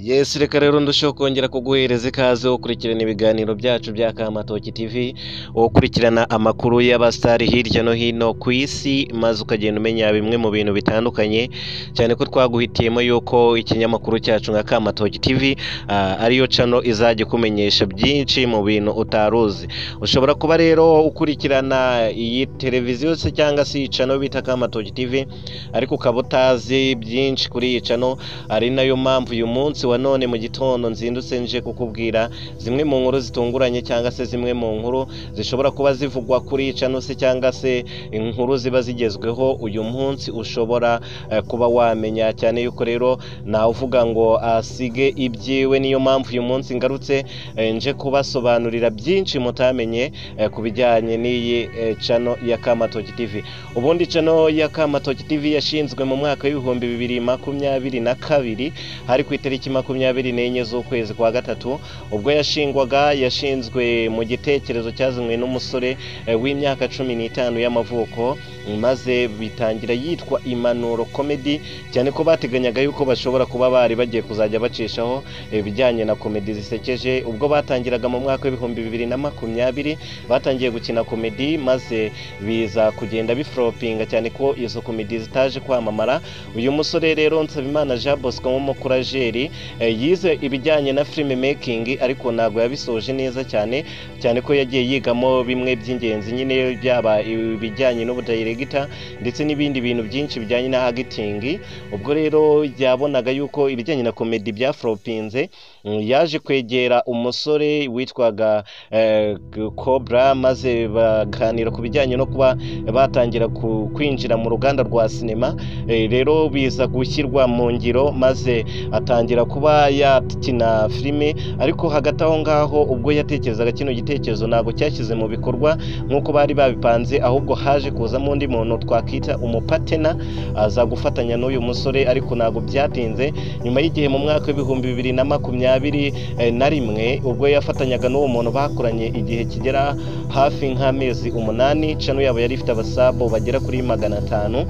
Yes reka rero ndusheho kongera kuguhereza ikaze ukurikirana ibiganiro byacu bya Kamatoki TV, ukurikirana amakuru y'abasitari hirya no hino ku isi, maze ukagenda umenya bimwe mu bintu bitandukanye, cyane ko twaguhitiyemo yuko ikinyamakuru cyacu nka Kamatoki TV ah, ariyo cano izajya ikumenyesha byinshi mu bintu utari uzi. Ushobora kuba rero ukurikirana iyi televiziyo se cyangwa se iyi cano bita Kamatoki TV, ariko ukaba utazi byinshi kuri iyi cano ari nayo mpamvu uyu munsi wa none mu gitondo nzindutse nje kukubwira zimwe mu nkuru zitunguranye cyangwa se zimwe mu nkuru zishobora kuba zivugwa kuri iyi cano se cyangwa se inkuru ziba zigezweho uyu munsi ushobora eh, kuba wamenya cyane yuko rero uvuga ngo asige ibyiwe niyo mpamvu uyu munsi ngarutse eh, nje kubasobanurira byinshi mutamenye eh, ku bijyanye n'iyi eh, cano ya Kamatoki TV ubundi cano ya Kamatoki TV yashinzwe mu mwaka w'ibihumbi bibiri makumyabiri na kabiri hari ku itariki makumyabiri n'enye z'ukwezi kwa gatatu ubwo yashingwaga yashinzwe mu gitekerezo cyazanywe n'umusore eh, w'imyaka cumi n'itanu y'amavuko maze bitangira yitwa impanuro komedi cyane ko bateganyaga yuko bashobora kuba bari bagiye kuzajya bacishaho ibijyanye na komedi zisekeje ubwo batangiraga mu mwaka w'ibihumbi bibiri na makumyabiri batangiye gukina komedi maze biza kugenda biforopinga cyane ko izo komedi zitaje kwamamara uyu musore rero Nsabimana Jean Bosco nk'umukurajeri eh, yize ibijyanye na filime making ariko ntabwo yabisoje neza cyane cyane ko yagiye yigamo bimwe by'ingenzi nyine byaba ibijyanye n'ubudayiregita ndetse n'ibindi bintu byinshi bijyanye na agitingi ubwo rero yabonaga yuko ibijyanye na komedi byaforopinze mm, yaje kwegera umusore witwaga eh, Cobra maze baganira ku bijyanye no kuba batangira ku- kwinjira mu ruganda rwa sinema Eh, rero biza gushyirwa mu ngiro maze atangira kuba yakina filime ariko hagati aho ngaho ubwo yatekerezaga kino gitekerezo ntabwo cyashyize mu bikorwa nk'uko bari babipanze ahubwo haje kuzamo undi muntu twakita umupatena aza gufatanya n'uyu musore ariko ntabwo byatinze nyuma y'igihe mu mwaka w'ibihumbi bibiri na makumyabiri eh, na rimwe ubwo yafatanyaga n'uwo muntu bakoranye igihe kigera hafi nk'amezi umunani cano yabo yari ifite abasabo bagera kuri magana atanu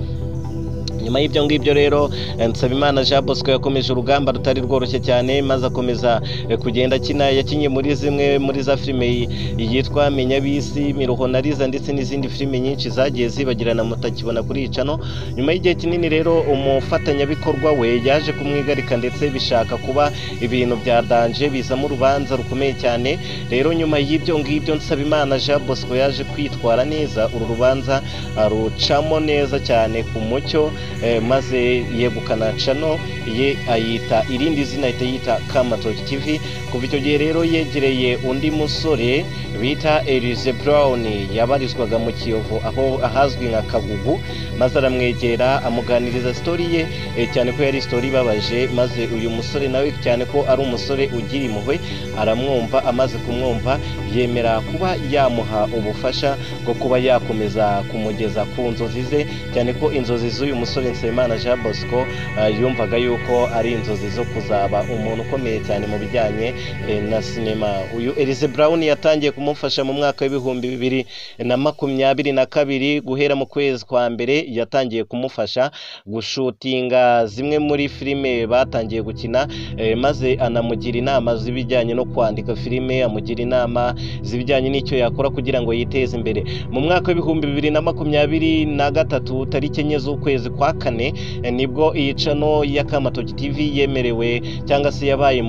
nyuma y'ibyo ngibyo rero eh, nsabimana jean bosco yakomeje urugamba rutari rworoshye cyane maze akomeza eh, kugenda akina yakinnye muri zimwe muri za filime yi- yitwa menya bisi miruho na riza ndetse n'izindi filime nyinshi zagiye zibagirana mutakibona kuri iyi cano nyuma y'igihe kinini rero umufatanyabikorwa we yaje kumwigarika ndetse bishaka kuba ibintu bya danje bizamo urubanza rukomeye cyane rero nyuma y'ibyo ngibyo nsabimana jean bosco yaje kwitwara neza uru rubanza arucamo neza cyane ku mucyo eh, maze yegukana cano ye ayita irindi zina ahita yita Kamatoki TV kuva icyo gihe rero yegereye undi musore bita Elise Brown yabarizwaga mu Kiyovu aho ahazwi nka Kagugu maze aramwegera amuganiriza story ye eh, cyane ko yari story ibabaje maze uyu musore nawe cyane ko ari umusore ugira impuhwe aramwumva amaze kumwumva yemera kuba yamuha ubufasha bwo kuba yakomeza kumugeza ku nzozi ze cyane ko inzozi z'uyu musore Nsabimana Jean Bosco eh, yumvaga yuko ari inzozi zo kuzaba umuntu ukomeye cyane mu bijyanye eh, na sinema uyu Elise Brown yatangiye kumufasha mu mwaka w'ibihumbi bibiri na makumyabiri na kabiri guhera mu kwezi kwa mbere yatangiye kumufasha gushutinga zimwe muri filime batangiye gukina eh, maze anamugira inama z'ibijyanye no kwandika filime amugira inama z'ibijyanye n'icyo yakora kugira ngo yiteze imbere mu mwaka w'ibihumbi bibiri na makumyabiri na gatatu tariki enye z'ukwezi kwa kane eh, nibwo iyi cano ya Kamatoki TV yemerewe cyangwa se yabaye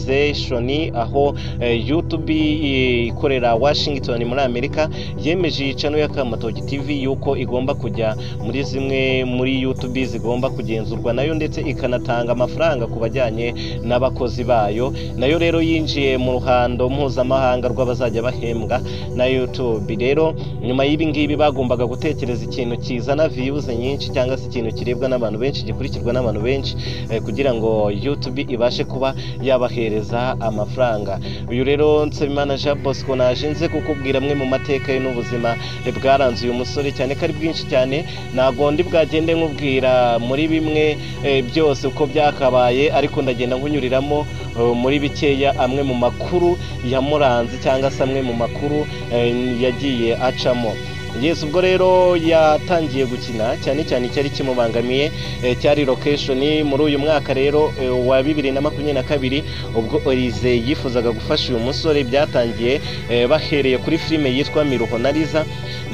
monetization aho eh, YouTube eh, ikorera Washington muri Amerika yemeje iyi cano ya Kamatoki TV yuko igomba kujya muri zimwe muri YouTube zigomba kugenzurwa nayo ndetse ikanatanga amafaranga ku bajyanye n'abakozi bayo nayo rero yinjiye mu ruhando mpuzamahanga rw'abazajya bahembwa na YouTube rero nyuma y'ibi ngibi bagombaga gutekereza ikintu kizana views nyinshi cyangwa se ikintu kirebwa n'abantu benshi gikurikirwa n'abantu benshi eh, kugira ngo YouTube ibashe kuba yabahereza amafaranga uyu rero Nsabimana Jean Bosco naje nze kukubwira amwe mu mateka ye n'ubuzima eh, bwaranze uyu musore cyane ko ari bwinshi cyane ntabwo ndi bwagende nkubwira muri bimwe eh, byose uko byakabaye ariko ndagenda nkunyuriramo eh, muri bikeya amwe mu makuru yamuranze cyangwa se amwe mu makuru eh, yagiye acamo yesu ubwo rero yatangiye gukina cyane cyane icyari kimubangamiye eh, cyari lokeshoni muri uyu mwaka rero eh, wa bibiri na makumyabiri na kabiri ubwo Olize yifuzaga gufasha uyu musore byatangiye eh, bahereye kuri filime yitwa miruho na riza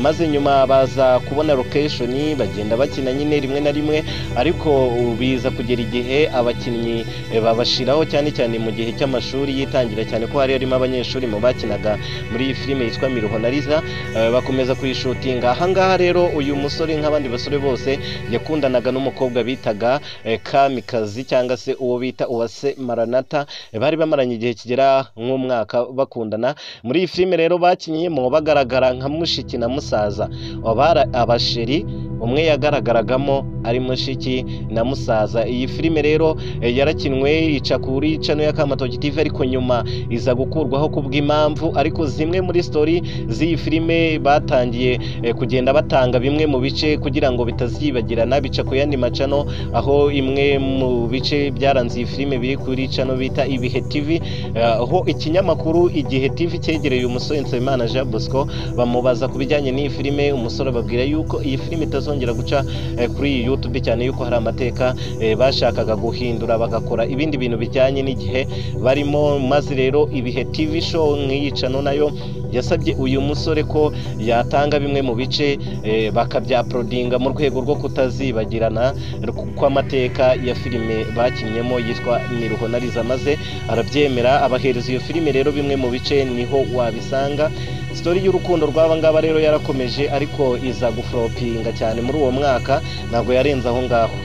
maze nyuma baza kubona lokeshoni bagenda bakina nyine rimwe na rimwe ariko biza kugera igihe abakinnyi eh, babashiraho cyane cyane mu gihe cy'amashuri yitangira cyane ko hari harimo abanyeshuri mu bakinaga muri iyi filime yitwa miruho na riza eh, bakomeza kuyishutinga ahangaha rero uyu musore nk'abandi basore bose yakundanaga n'umukobwa bitaga eh, kamikazi cyangwa se uwo bita uwase maranata Eh, bari bamaranye igihe kigera nk'umwaka bakundana muri iyi filime rero bakinyemo bagaragara nka mushiki na musaza abari abasheri umwe yagaragaragamo ari mushiki na musaza iyi filime rero eh, yarakinwe ica kuri cano ya kamatoki tv ariko nyuma iza gukurwaho kubw'impamvu ariko zimwe muri story z'iyi filime batangiye eh, kugenda batanga bimwe mu bice kugira ngo bitazibagirana bica ku yandi macano aho imwe mu bice byaranze iyi filime biri kuri cano bita ibihe tv eh, aho ikinyamakuru igihe tv cyegereye umusore Nsabimana Jean Bosco bamubaza ku bijyanye n'iyi filime umusore ababwira yuko iyi filime itazongera guca eh, kuri iyi youtube cyane yuko hari amateka eh, bashakaga guhindura bagakora ibindi bintu bijyanye n'igihe barimo maze rero ibihe tv show nk'iyicano nayo yasabye uyu musore ko yatanga bimwe mu bice eh, bakabyaporodinga mu rwego rwo kutazibagirana kw'amateka ya filime bakinnyemo yitwa miruho na riza maze arabyemera abahereza iyo filime rero bimwe mu bice niho wabisanga sitori y'urukundo rw'aba ngaba rero yarakomeje ariko iza guforopinga cyane muri uwo mwaka ntabwo yarenze aho ngaho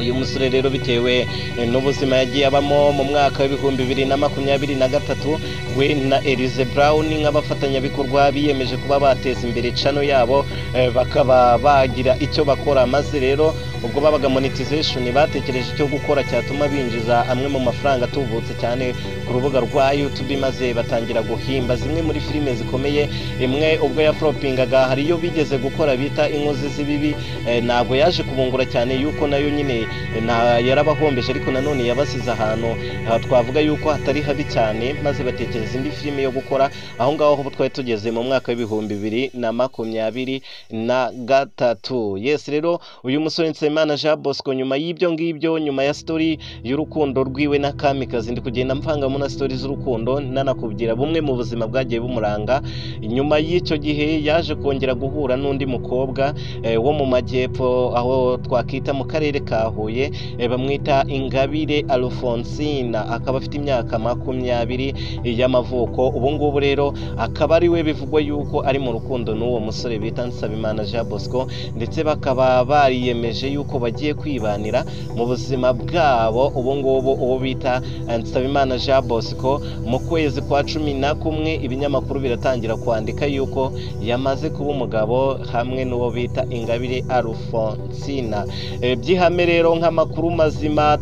uyu musore rero bitewe eh, n'ubuzima yagiye abamo mu mwaka w'ibihumbi bibiri na makumyabiri na gatatu we na Elize Brown nk'abafatanyabikorwa biyemeje kuba bateza imbere cano yabo eh, bakaba bagira icyo bakora maze rero ubwo babaga monetization batekereje icyo gukora cyatuma binjiza amwe mu mafaranga atubutse cyane ku rubuga rwa YouTube maze batangira guhimba zimwe muri filime zikomeye imwe ubwo yafropingaga hari iyo bigeze gukora bita inkozi z'ibibi eh, ntabwo yaje kubungura cyane yuko nayo nyine na yarabahombeje ariko nanone yabasize ahantu aha twavuga yuko hatari habi cyane maze batekereza indi filime yo gukora aho ngaho aho twari tugeze mu mwaka w'ibihumbi bibiri na makumyabiri na gatatu yes rero uyu musore Nsabimana Jean Bosco nyuma y'ibyo ngibyo nyuma ya story y'urukundo rwiwe na kamikazi ndi kugenda mvangamo na story z'urukundo nanakubwira bumwe mu buzima bwagiye bumuranga nyuma y'icyo gihe yaje kongera guhura n'undi mukobwa eh, wo mu majyepfo aho twakita mu karere ka Huye eh, bamwita Ingabire Alphonsina akaba afite imyaka makumyabiri y'amavuko ubu ngubu rero akaba ari we bivugwa yuko ari mu rukundo n'uwo musore bita Nsabimana Jean Bosco ndetse bakaba bariyemeje yuko bagiye kwibanira mu buzima bwabo ubu ngubu uwo bita eh, Nsabimana Jean Bosco mu kwezi kwa cumi na kumwe ibinyamakuru biratangira kwandika yuko yamaze kuba umugabo hamwe n'uwo bita Ingabire Alphonsina Eh, by'ihame rero nk'amakuru mazima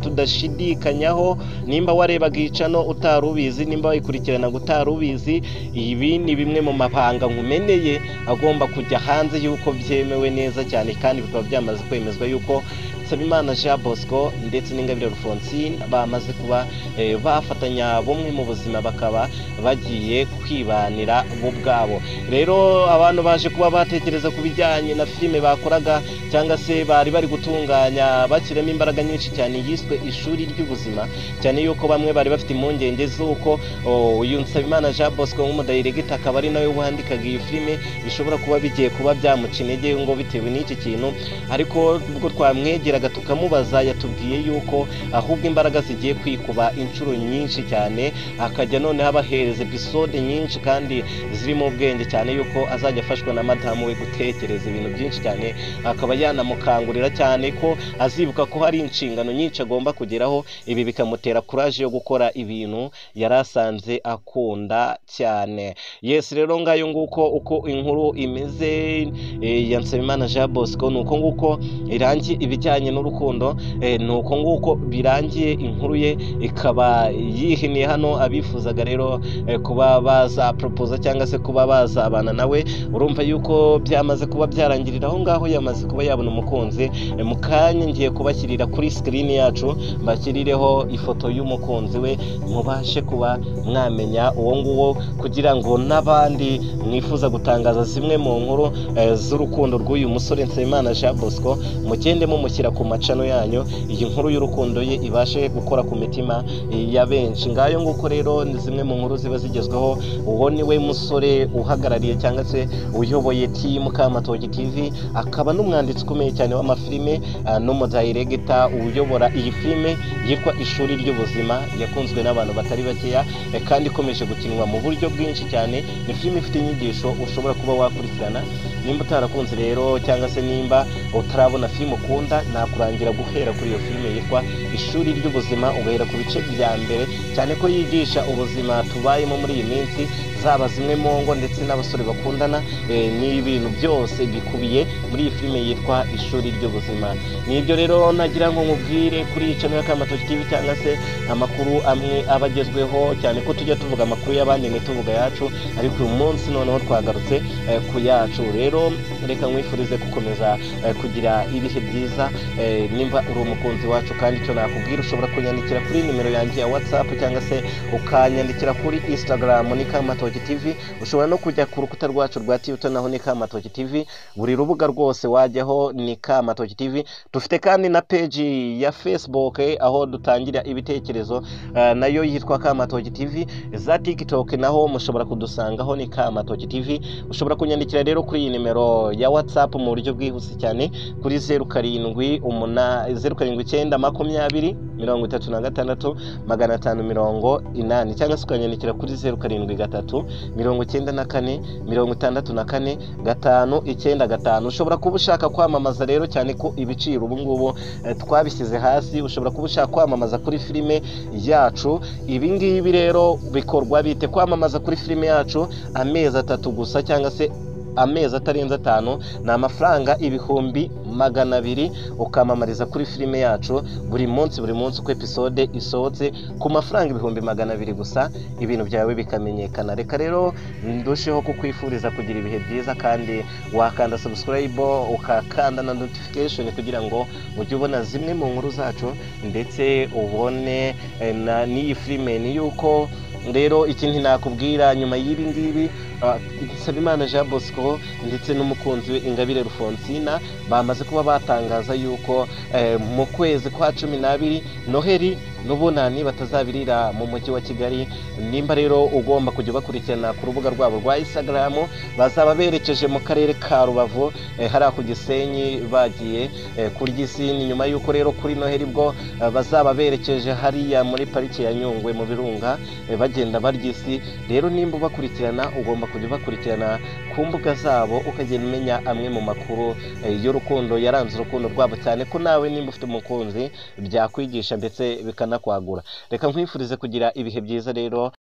tudashidikanyaho nimba warebaga icano utari ubizi nimba wayikurikirana utari ubizi ibi ni bimwe mu mabanga nkumeneye agomba kujya hanze y'uko byemewe neza cyane kandi bikaba byamaze kwemezwa yuko Nsabimana Jean Bosco ndetse n'Ingabire Alphonsine bamaze kuba eh, bafatanya bumwe mu buzima bakaba bagiye kwibanira bo ubwabo rero abantu baje kuba batekereza ku bijyanye na filime bakoraga cyangwa se bari bari gutunganya bashyiramo imbaraga nyinshi cyane yiswe ishuri ry'ubuzima cyane yuko bamwe bari bafite impungenge z'uko oh, uyu Nsabimana Jean Bosco nk'umudayiregita akaba ari nawe wandikaga iyi filime bishobora kuba bigiye kuba byamuca intege ngo bitewe n'iki kintu ariko ubwo twamwegeraga tukamubaza yatubwiye yuko ahubwo imbaraga zigiye kwikuba inshuro nyinshi cyane akajya noneho abahereza episode nyinshi kandi zirimo ubwenge cyane yuko azajya afashwa na madamu we gutekereza ibintu byinshi cyane akaba yanamukangurira cyane ko azibuka ko hari inshingano nyinshi agomba kugeraho ibi bikamutera kuraje yo gukora ibintu yari asanze akunda cyane yesi rero ngayo nguko uko inkuru imeze eh, ya Nsabimana Jean Bosco ni uko nguko irangi ibijyanye bijyanye n'urukundo eh, ni uko nguko birangiye inkuru ye ikaba yihiniye hano abifuzaga rero eh, kuba baza proposa cyangwa se kuba bazabana nawe urumva yuko byamaze kuba byarangirira aho ngaho yamaze kuba yabona umukunzi Eh, mu kanya ngiye kubashyirira kuri sikirini yacu mbashyirireho ifoto y'umukunzi we mubashe kuba mwamenya uwo nguwo kugira ngo n'abandi mwifuza gutangaza zimwe mu nkuru eh, z'urukundo rw'uyu musore Nsabimana Jean Bosco mugende mumushyira ku macano yanyu iyi nkuru y'urukundo ye ibashe gukora ku mitima eh, ya benshi ngayo nguko rero ni zimwe mu nkuru ziba zigezweho uwo ni we musore uhagarariye cyangwa se uyoboye timu Kamatoki TV akaba n'umwanditsi ukomeye cyane w'amafilime ah, n'umudayiregita uyobora iyi filime yitwa ishuri ry'ubuzima yakunzwe n'abantu batari bakeya eh, kandi ikomeje gukinwa mu buryo bwinshi cyane ni filime ifite inyigisho ushobora kuba wakurikirana nimba utarakunze rero cyangwa se nimba utarabona filime ukunda nakurangira guhera kuri iyo filime yitwa ishuri ry'ubuzima ugahera ku bice bya mbere cyane ko yigisha ubuzima tubayemo muri iyi minsi zaba zimwe mu ngo ndetse n'abasore bakundana eh, n'ibintu byose bikubiye muri iyi filime yitwa ishuri ry'ubuzima nibyo rero nagira ngo nkubwire kuri iyi channel ya Kamatoki TV cyangwa se amakuru amwe aba agezweho cyane ko tujya tuvuga amakuru y'abandi ntituvuga ayacu ariko uyu munsi noneho twagarutse eh, ku yacu rero reka nkwifurize gukomeza eh, kugira ibihe byiza eh, nimba uri umukunzi wacu kandi icyo nakubwira ushobora kunyandikira kuri nimero yanjye ya whatsapp cyangwa se ukanyandikira kuri instagram ni kamatoki tv ushobora no kujya ku rukuta rwacu rwa tibuto naho ni kamatoki tv buri rubuga rwose wajyaho ni kamatoki tv dufite kandi na peji ya facebook eh, aho dutangira ibitekerezo eh, nayo yitwa kamatoki tv za tiktok naho mushobora kudusangaho ni kamatoki tv ushobora kunyandikira rero kuri iyi nimero ya whatsapp mu buryo bwihuse cyane kuri zeru karindwi umuna zeru karindwi icyenda makumyabiri mirongo itatu na gatandatu magana atanu mirongo inani cyangwa se ukanyandikira kuri zeru karindwi gatatu mirongo icyenda na kane mirongo itandatu na kane gatanu icyenda gatanu ushobora kuba ushaka kwamamaza rero cyane ko ibiciro ubu ngubu eh, twabishyize hasi ushobora kuba ushaka kwamamaza kuri filime yacu ibi ngibi rero bikorwa bite kwamamaza kuri filime yacu amezi atatu gusa cyangwa se amezi atarenze atanu ni amafaranga ibihumbi magana abiri ukamamariza kuri filime yacu buri munsi buri munsi uko episode isohotse ku mafaranga ibihumbi magana abiri gusa ibintu byawe bikamenyekana reka rero ndusheho kukwifuriza kugira ibihe byiza kandi wakanda subscribe ukakanda na notification kugira ngo ujye ubona zimwe mu nkuru zacu ndetse ubone eh, na- n'iyi filime ni yuko rero ikindi nakubwira nyuma y'ibi ngibi ah, Nsabimana Jean Bosco ndetse n'umukunzi we Ingabire Rufonsina bamaze kuba batangaza yuko eh, mu kwezi kwa cumi n'abiri noheli n'ubunani batazabirira mu mujyi wa Kigali nimba rero ugomba kujya bakurikirana ku rubuga rwabo rwa Instagram bazaba berekeje mu karere ka Rubavu eh, hariya ku Gisenyi bagiye eh, kurya isini nyuma yuko rero kuri noheli bwo eh, bazaba berekeje hariya muri pariki ya Nyungwe mu Birunga eh, bagenda barya isi rero nimba ubakurikirana ugomba kujya ubakurikirana ku mbuga zabo ukagenda umenya amwe mu makuru eh, y'urukundo yaranze urukundo rwabo cyane ko nawe nimba ufite umukunzi byakwigisha ndetse bikanakwagura reka nkwifurize kugira ibihe byiza rero